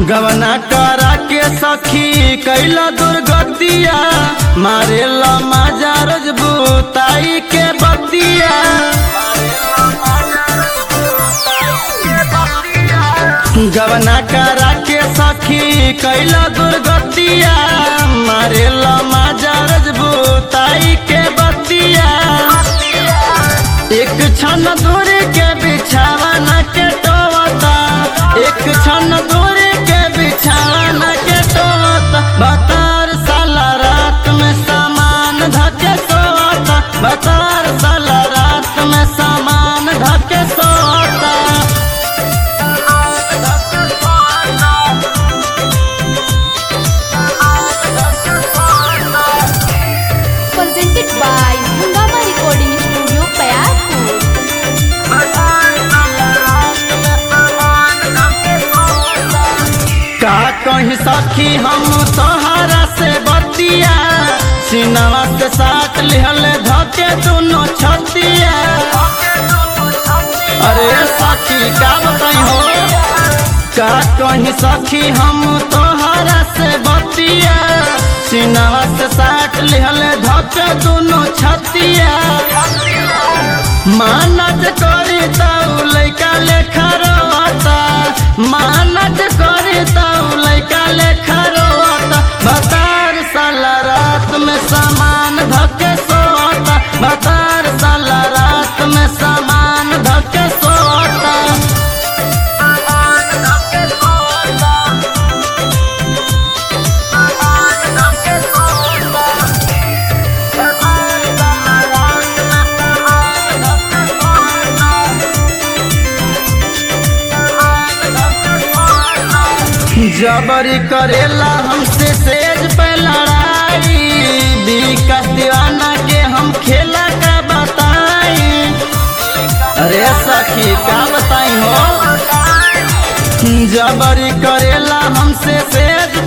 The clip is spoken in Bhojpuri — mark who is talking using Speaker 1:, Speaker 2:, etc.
Speaker 1: गवना करा के सखी कैला दुर्गतिया मारे माजा रजबूताई के बतिया गवना करा के सखी कैला दुर्गतिया मारे माजा रजबूताई के बतिया एक क्षण दूर के बिछावा के टोवता एक क्षण दूर के बिछावा के टोवता बतार साला रात में सामान धके सोता बतार साला रात में सामान धके सोता
Speaker 2: presented by Hungama Recording Studio, Payarpur.
Speaker 1: का कहीं सखी हम तोहरा से बतिया सिनवा से साथ लिहल धके दोनों छतिया अरे सखी का बताई हो का कहीं सखी हम तोहरा से बतिया सिनवा से साथ लिहल धके दोनों छतिया मानत करी तऊ लैका लेखा रोता मानत करी तऊ लैका लेखा रोता बतार साला रात में सामान धके सोता बतार साला रात में सामान धके सोता जबरी करेला हमसे सेज पे लड़ाई विकास दीवाना के हम खेला का बताई अरे सखी का बताई हो जबरी करेला हमसे सेज